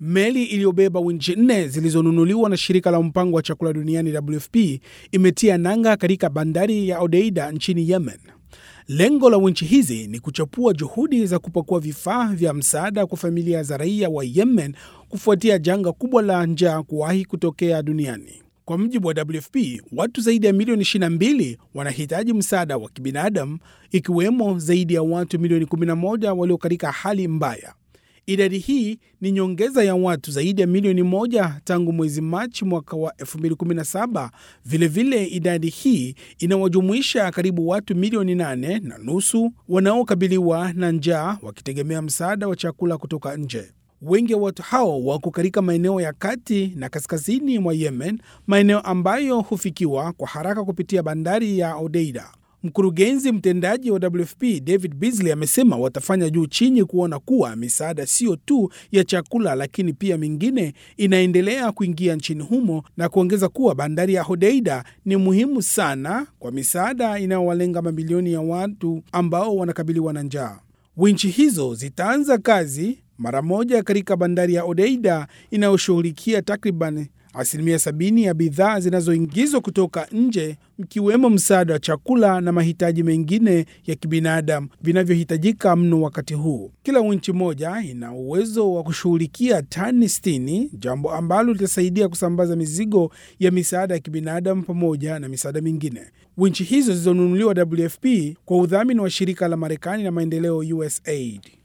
Meli iliyobeba winchi nne zilizonunuliwa na shirika la mpango wa chakula duniani WFP imetia nanga katika bandari ya Odeida nchini Yemen. Lengo la winchi hizi ni kuchapua juhudi za kupakua vifaa vya msaada kwa familia za raia wa Yemen kufuatia janga kubwa la njaa kuwahi kutokea duniani. Kwa mujibu wa WFP, watu zaidi ya milioni 22 wanahitaji msaada wa kibinadamu, ikiwemo zaidi ya watu milioni 11 walio katika hali mbaya. Idadi hii ni nyongeza ya watu zaidi ya milioni moja tangu mwezi Machi mwaka wa 2017. Vilevile, idadi hii inawajumuisha karibu watu milioni nane na nusu wanaokabiliwa na njaa wakitegemea msaada wa chakula kutoka nje. Wengi wa watu hao wako katika maeneo ya kati na kaskazini mwa Yemen, maeneo ambayo hufikiwa kwa haraka kupitia bandari ya Odeida. Mkurugenzi mtendaji wa WFP David Beasley amesema watafanya juu chini kuona kuwa misaada siyo tu ya chakula, lakini pia mingine inaendelea kuingia nchini humo, na kuongeza kuwa bandari ya Hodeida ni muhimu sana kwa misaada inayowalenga mamilioni ya watu ambao wanakabiliwa na njaa. Winchi hizo zitaanza kazi mara moja katika bandari ya Odeida inayoshughulikia takriban asilimia sabini ya bidhaa zinazoingizwa kutoka nje mkiwemo msaada wa chakula na mahitaji mengine ya kibinadamu vinavyohitajika mno wakati huu. Kila winchi moja ina uwezo wa kushughulikia tani 60, jambo ambalo litasaidia kusambaza mizigo ya misaada ya kibinadamu pamoja na misaada mingine. Winchi hizo zilizonunuliwa WFP kwa udhamini wa shirika la Marekani la maendeleo USAID.